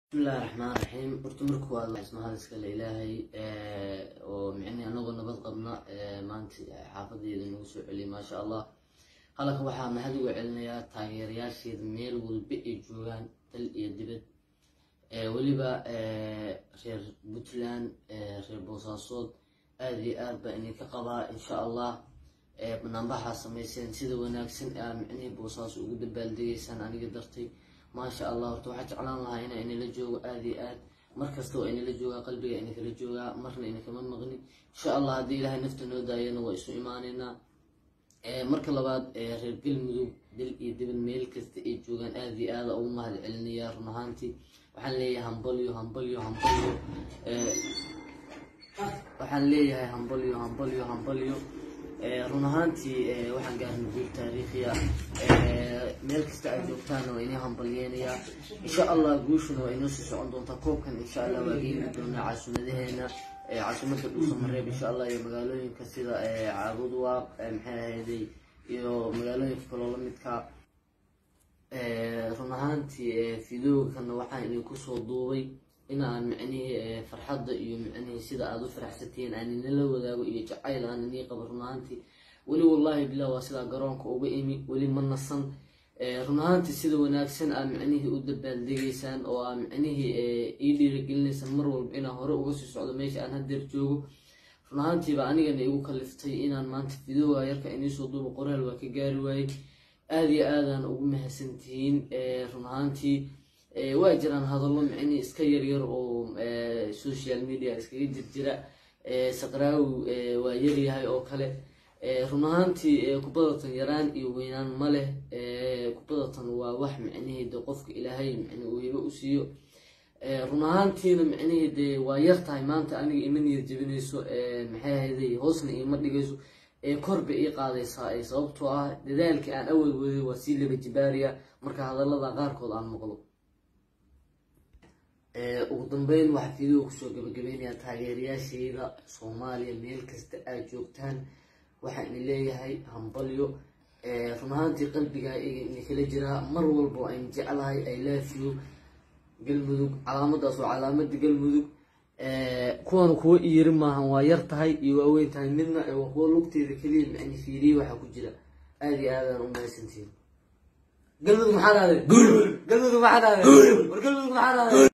bismillahi raxmaan raxiim horta marka waa mahad iskale ilaahay oo micnii anagoo nabad qabna maanta xaafadeeda nagu soo celiyay maasha allah halkan waxaa mahad uga celinayaa taageerayaasheeda meel walba ay joogaan dal iyo dibad weliba reer puntland reer boosaasood aada iyo aad baa idinka qabaa insha allah banaanbaxaa samayseen sida wanaagsan aa micnihii boosaaso ugu dabaaldegaysaan aniga dartay maasha allah horta waxaa jeclaan lahaa inaa inala joogo aada iyo aad mar kasta waa inala joogaa qalbiga idinkala joogaa marna idinkama maqni insha allah haddii ilaahay nafta noo daayana waa isu imaaneynaa marka labaad reer galmudug dal iyo dibad meel kasta ay joogaan aada iyo aada ugu mahad celinayaa run ahaantii waxaan leeyahay hambalyo hambalyo hambalyo waxaan leeyahay hambalyo hambalyo hambalyo run ahaantii waxaan gaarnay guur taariikhiya meel kasta ay joogtaana waa inii hambalyeynayaa insha allah guushuna waa inoo sii socon doontaa koobkan insha allah waa geeni doonaa caasimadaheenna caasimada dhuusamareeb insha allah iyo magaalooyinka sida caabudwaaq maxay ahayday iyo magaalooyinka kaloo lamidka run ahaantii fidoogkana waxaan idinku soo duubay inaan micnihii farxadda iyo micnihii sida aada u faraxsatiin aan inala wadaago iyo jacayl aan inii qabo run ahaantii weli wallahi bilah waa sidaa garoonka uga imi weli ma nasan run ahaantii sida wanaagsan aa micnihii u dabaaldegaysaan oo aa micnihii ii dhiirigelinaysaan mar walba inaan hore uga sii socdo meesha aan hadeer joogo run ahaantiiba anigana igu kaliftay inaan maanta fidooga yarka iniisoo duuba qoraal waa ka gaari waayey aada iyo aadaan ugu mahadsantihiin run ahaantii waa jiraan hadallo micnii iska yaryar oo social media iskaga jirjira saqraawi waa yaryahay oo kale run ahaantii kubadatan yaraan iyo weynaan ma leh kubadatan waa wax micnihii de qofka ilaahay micni uu hibo u siiyo run ahaantiina micnihii dee waa yar tahay maanta aniga ima niyad jebinayso maxay ahayday hoosna iima dhigayso korba ii qaadaysaa sababtoo ah dadaalkii aan awal waday waa sii laba jibaariya marka hadallada qaarkood aan maqlo ugu dambeyn waxaa fiideo kusoo gabagabeynayaa taageerayaashayda soomaaliya meel kasta aad joogtaan waxaa idin leeyahay hambalyo run ahaantii qalbigaa idinkala jiraa mar walba waa in jeclahay i love you galmudug calaamadaas waa calaamada galmudug kuwan kuwa iyiri maahan waa yar tahay iyo waaweyn tahay midna waa kuwa lugteeda keliya micni fiiriye waxaa ku jira aada iyo aadaan u mahadsantihin galmudug maxaa dhahday galmudug maxaa dhahday war galmudug maxaa dhahday